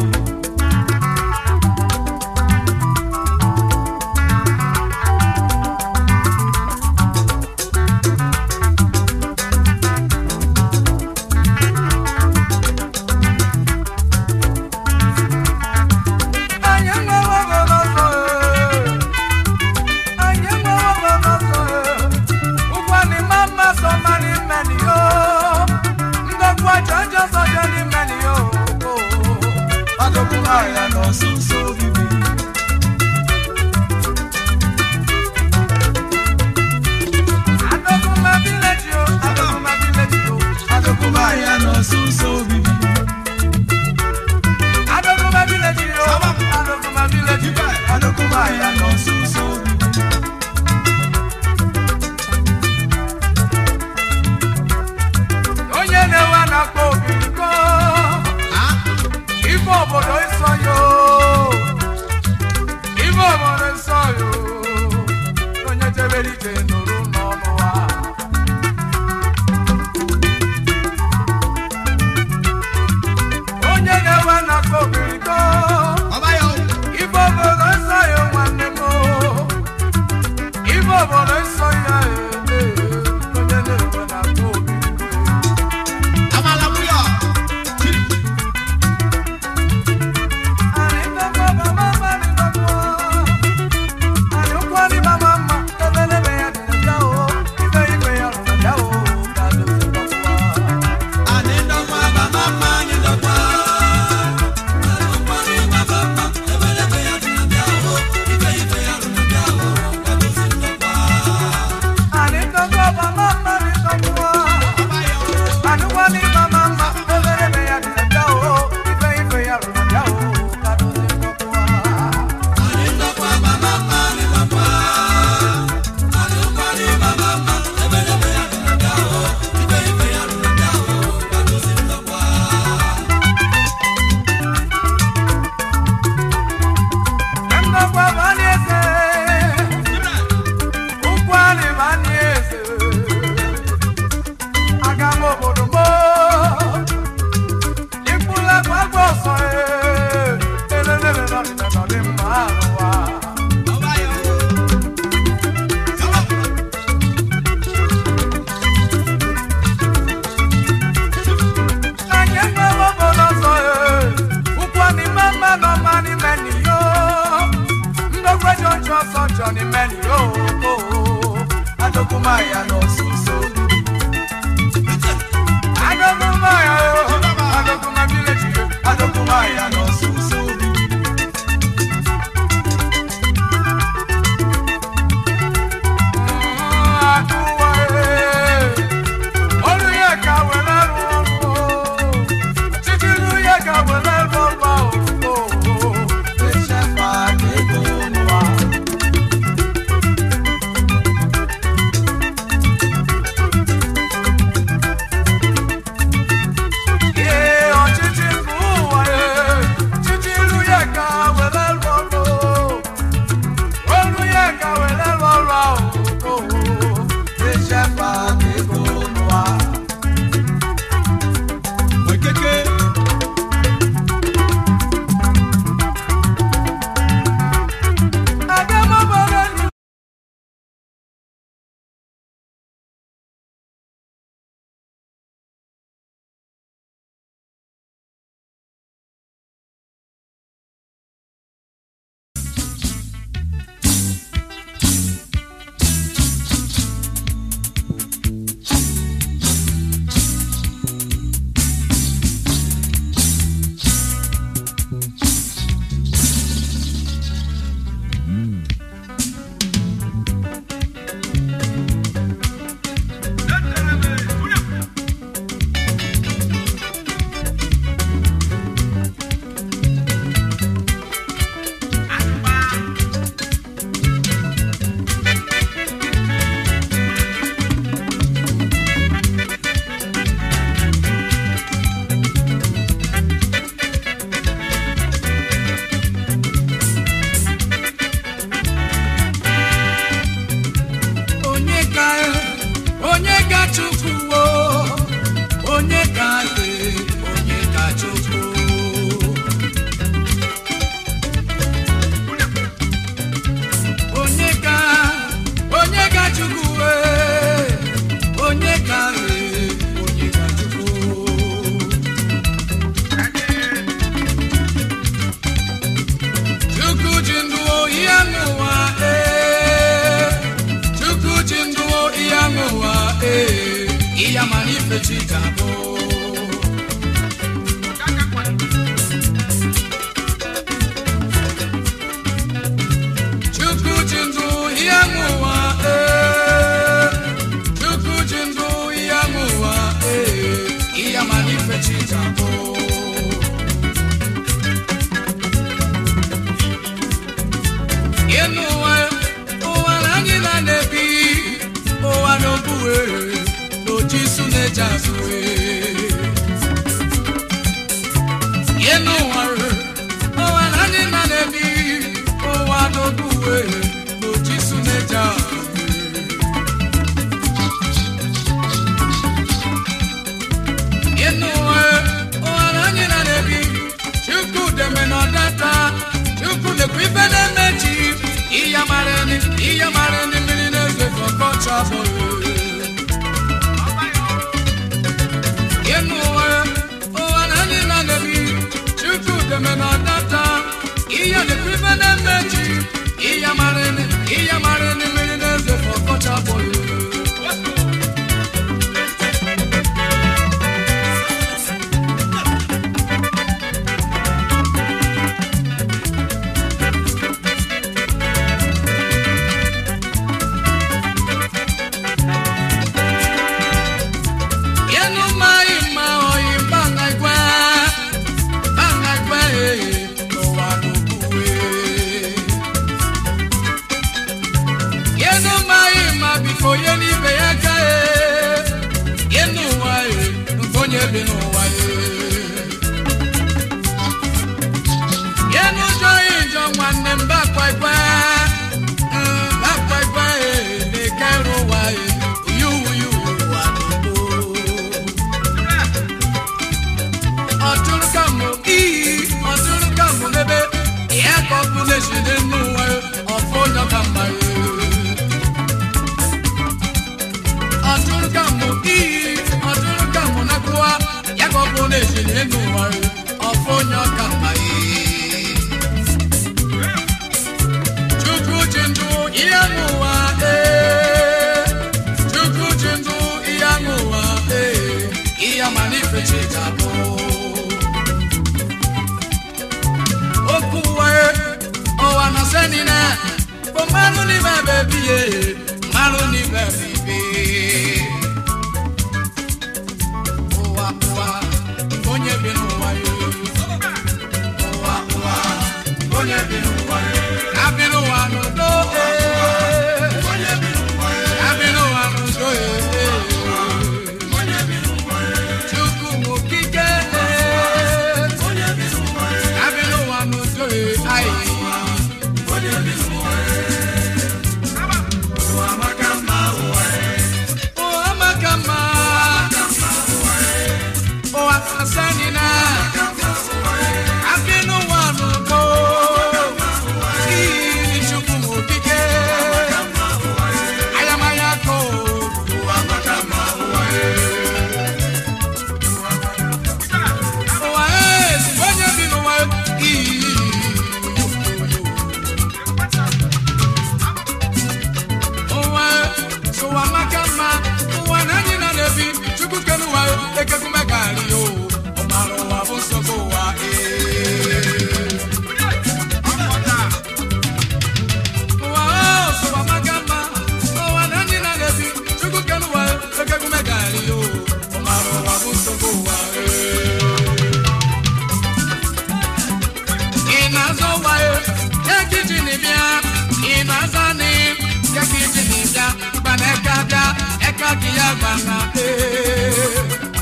Johnny Many, oh, oh, oh. Adokumaya no suso. Adokumaya, oh, Adokuma village, Adokumaya no suso. Akuwa, eh. Olùyẹ̀ká wẹ̀lẹ́ rúwọ́, títí lùyẹ̀ká wẹ̀lẹ́ rúwọ́, oh, oh, oh. Iṣẹ́ fàájì tó ń wá. Ee, ọchịchị nke ụwa, ee, títí lùyẹ̀ká wẹ̀lẹ́ rúwọ́, olùyẹ̀ká wẹ̀lẹ́ rúwọ́, oh, oh, oh. Iṣẹ́ fàájì tó ń wá. Wekeke. Adamabara ni onye ka onye ka chukwu wo onye ka e onye ka chukwu onye ka onye ka chukwu we onye ka e onye ka chukwu chukwu ji ndụ ihe n'ụwa ee chukwu ji ndụ ihe n'ụwa ee ihe mara ife chi ga-abụ chukwu ji ndụ ihe n'ụwa ee chukwu ji ndụ ihe n'ụwa ee ihe mara ife chi ga-abụ ịnụ ụwa ụwa na anyị na na-ebi ụwa n'okpue n'oji isu na-eji azụ ịnụ ụwa ụwa na anyị na na-ebi ụwa n'okpue n'oji isu na-eji azụ ịnụ ụwa ụwa na anyị na na-ebi chukwu deme na ọdata chukwu lekwa ife na-emechi ihe mara ni ihe mara ni mmiri na-ezo ọkọchị abụghị ịnụ ụwa ụwa na anyị na na-ebi chukwu deme na ọdata ihe lekwa ife na-emechi ihe mara ni ihe mara ni mmiri na-ezo ọkọchị abụghị Yenu mai ma oyi banga igwe, banga igwe n'ụwa n'okpukpe. Yenu mai ma biko ye n'ibe ya ka e, yenu ụwa e, nke onye bi n'ụwa e. Yenu jọ ijọ nwanne m bakwa igwe, mm, bakwa igwe e, na-ekere ụwa e, uyu uyu ụwa n'ugbo. ọtụrụ ka mụ iyi ọtụrụ ka mụ n'ebe ya ka ọ bụ na-esi n'enu nwe ọfụ onye ka mma ya ọtụrụ ka mụ iyi ọtụrụ ka mụ na-akwụwa ya ka ọ bụ na-esi n'enu nwe ọfụ onye ka mma ya chukwu ji ndụ n'ibe bebi ye mmanụ n'ibe bibi ụwa ụwa onye bi n'ụwa yo ụwa ụwa onye bi n'ụwa yo ya bi n'ụwa n'udo ee. ya bi n'ụwa n'udo ee. Chukwu m okike ee. ya bi n'ụwa n'udo ee. Ayi. Ụwa maka mma. Ụwa kasani na. Ya bi n'ụwa n'udo. Ii, Chukwu m okike. Ayamaya ko. Ụwa maka mma. Ụwa Ụwa ee, onye bi n'ụwa ii. ụwa ụwa maka mma ụwa na anyị na na-ebi chukwu kere ụwa ekekume gari o ọmara ụwa bụ nsogbu ụwa ee. ụwa o ụwa maka mma ụwa na anyị na na-ebi chukwu kere ụwa ekekume gari o ọmara ụwa bụ nsogbu ụwa ee. ị na-azọ ụwa ya ekiji n'ibia ị na-aza ni ekiji n'ibia gbana eka bịa eka gị ya gbana ee.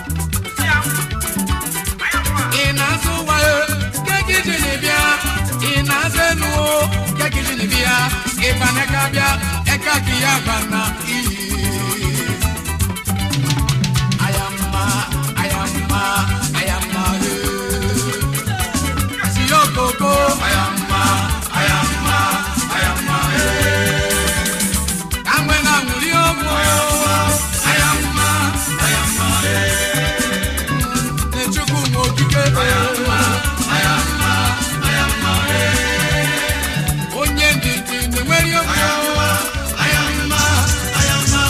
ị na-azọ ụwa ya ekiji n'ibia ị na-aza enu o ekiji n'ibia ịgbana eka bịa eka gị ya gbana iyi ayamma ayamma ayamma ee. Siokoko, ayamma, ayamma, ayamma, eh. Kamwe na muri omo, ayamma, ayamma, eh. Nechukwu n'okike, ayamma, ayamma, ayamma, eh. Onye ndidi na-enwere omo, ayamma, ayamma,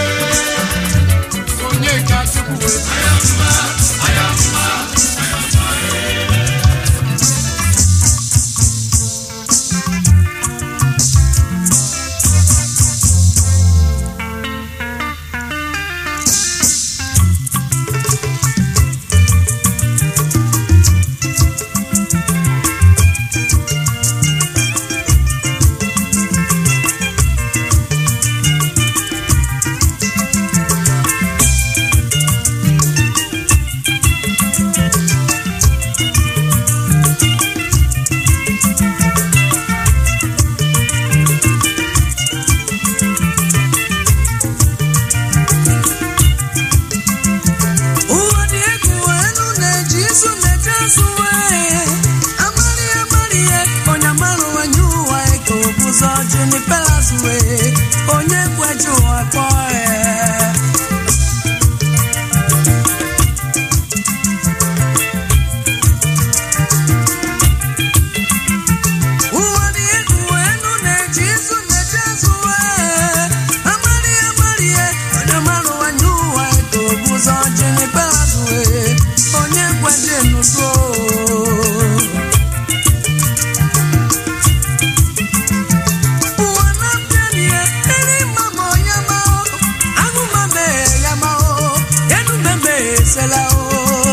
eh. Onye ka Chukwu, ayamma, ayamma, ụwa dị egwu enu na-eji isu na-eje asụwe amarị amarị ihe onye amarụ onye ụwa eke obuzo junipelazue onye kweji ụwa kpọọ ya ụwa dị egwu enu na-eji isu na-eje asụwe amarị amarị ihe onye amarụ onye ụwa eke obuzo junipelazue onye kweji nuso ụwa na-abịa n'ihe eri mama onye ma ahụ mame ya ma enu meme esela o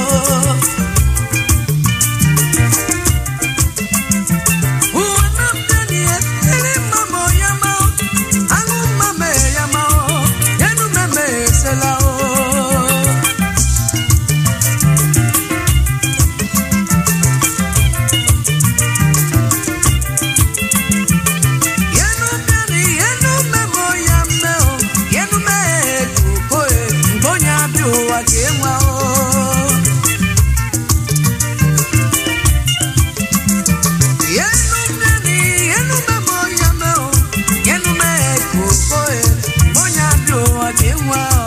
ụwa na-abịa n'ihe eri mama onye ma ahụ mame ya ma enu meme esela o yenu bịani yenu memo ya mmeo yenu mee kokoe mgbonya bi ụwa ka enwa o yenu bịani yenu memo ya mmeo yenu mee kokoe mgbonya bi ụwa ka enwa o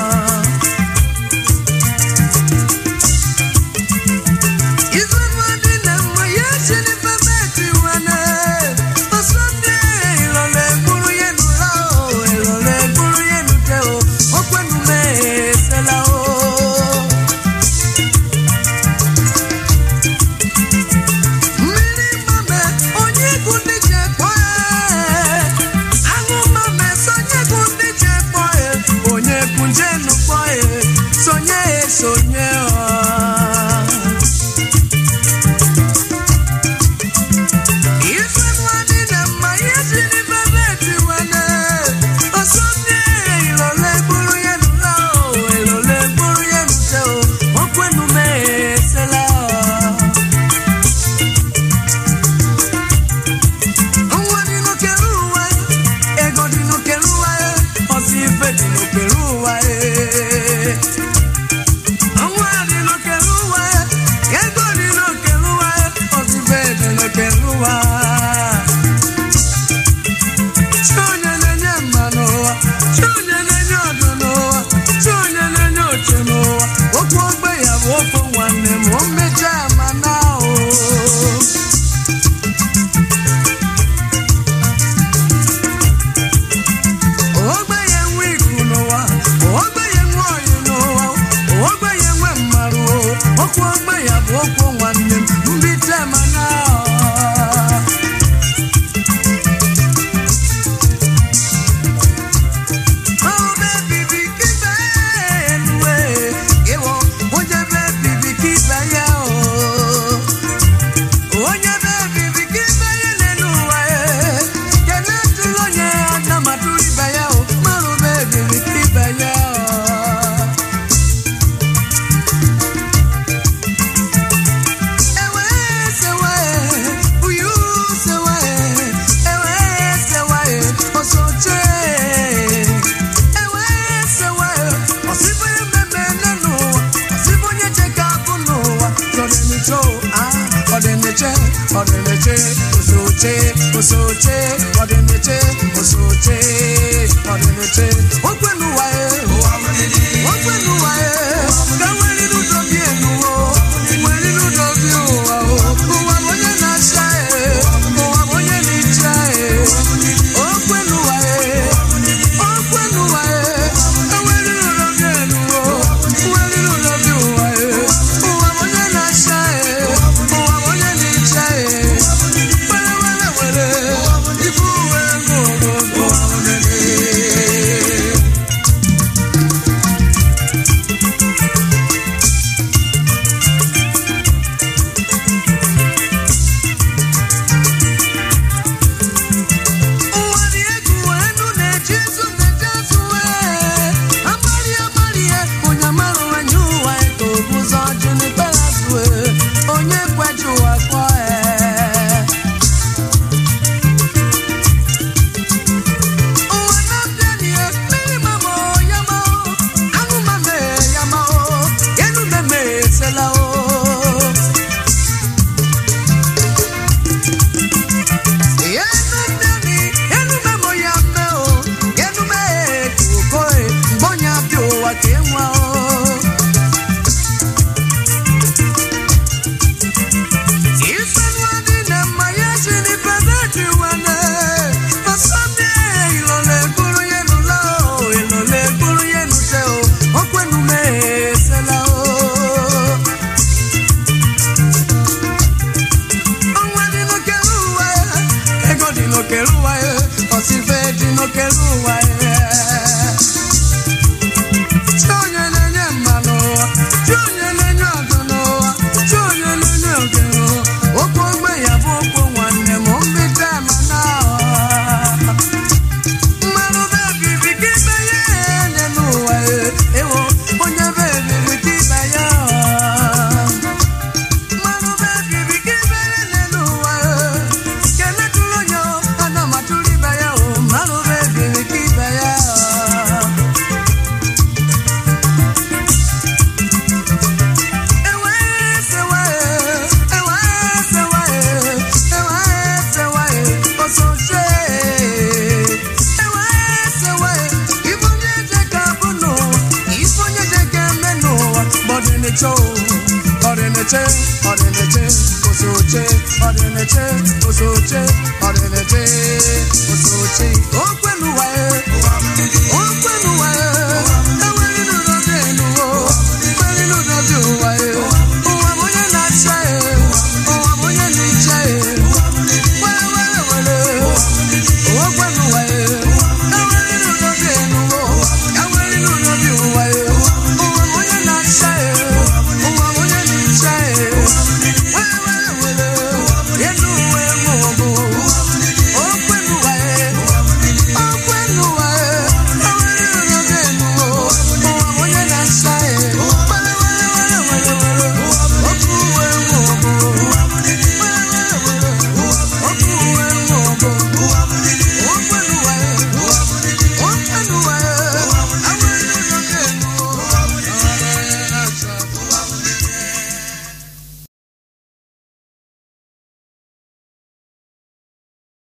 Izumu dị na mma ya chiri pepeti wane Ọsọdị ịlọrọ egburu ya nụla o ịlọrọ egburu ya nute o okwenume esela o sonye ọ Ife nwani na mma ihe si n'ife beti wane Osonye ilole gburu ye nula o Ilole gburu ye nute o Okwenu me esela o Nwa dị n'okere ụwa Ego dị n'okere ụwa Ọsị ife dị n'okere ụwa Nwa dị n'okere ụwa Ego dị n'okere ụwa Ọsị ife dị n'okere ụwa Chi onye na-enye mma n'ụwa Chi onye na-enye ọdụ n'ụwa Chi onye na-enye oche n'ụwa Okwu ogbe ya bụ okwu nwanne m O mechaa ma na o ogbenye nwe iku n'ụwa ogbenye nwe oyi n'ụwa ogbenye nwe mmarụ okwu ogbenye bụ okwu nwanne m mbite mana ọbe bibi kibe enuwe ịwọ onye be bibi kibe ya o onye be bibi ka ibe ya n'elu ụwa ya kene tụrụ onye aka ma tụrụ ibe ya o marụ be bibi ka ibe ya ewe sewe uyu sewe ewe sewe osoche ewe sewe ọsịbụ onye mmemme nne n'ụwa ọsịbụ onye cheka abụ n'ụwa chọrọ a ọdịniche ọdịniche osoche osoche ọdịniche osoche ọdịniche okwenuwa e okwenuwa e ka nwere n'ụdọ bi enuwo nwere n'ụdọ bi ụwa o ụwa bụ onye na-acha e ụwa bụ onye na-echa e okwenuwa e okwenuwa e ka nwere n'ụdọ bi enuwo nwere n'ụdọ bi ụwa e ụwa bụ onye na-acha e ụwa bụ onye na-echa e were were were ibu uwe ṅụrụ ụwa onene ụwa dị egwu enu na-eji izu na-eji azụ wee amarị amarị ya onye amarụ anya ụwa ka o bụ ụzọ ji n'ikpere azụ wee onye kweji ụwa kpọọ ee ụwa na-abịa n'ihe mmiri mama ya ma anụ mama ya ma enu meme esela o Enu mmiri, enu memo ya mme o, enu me kuko e, mbonya bi ụwa ka enwa o. Ife nwa dị na mma ya si n'ife na-eji wane, ọsọmpi ilole gburu ya nụla o, ilole gburu ya nute o, okwenu me esela o. Ọnwa dị n'okere ụwa ya, ego dị n'okere ụwa ya, ọsịfe dị n'okere ụwa ya. Chi onye na-enye mma n'ụwa, chi onye na-enye ọdụ n'ụwa, chi onye na-enye oge n'ụwa. Okwu ogbe ya bụ okwu nwanne m, mbite ma na mmanụ be bibi ka ibe ya enye n'ụwa ya, ewo onye be bibi ka ibe ya mmanụ be bibi ka ibe ya n'elu ụwa kene tụrụ onye ana m atụrụ ibe ya o mmanụ be bibi ka ibe ya ewe sewe ewe sewe ewe sewe osoche ewe sewe ife onye je ka bụ n'ụwa ife onye je ka eme n'ụwa gbọdịniche o ọdịniche ọdịniche osoche ọdịniche osoche ọdịniche osoche okwenuwa e okwenuwa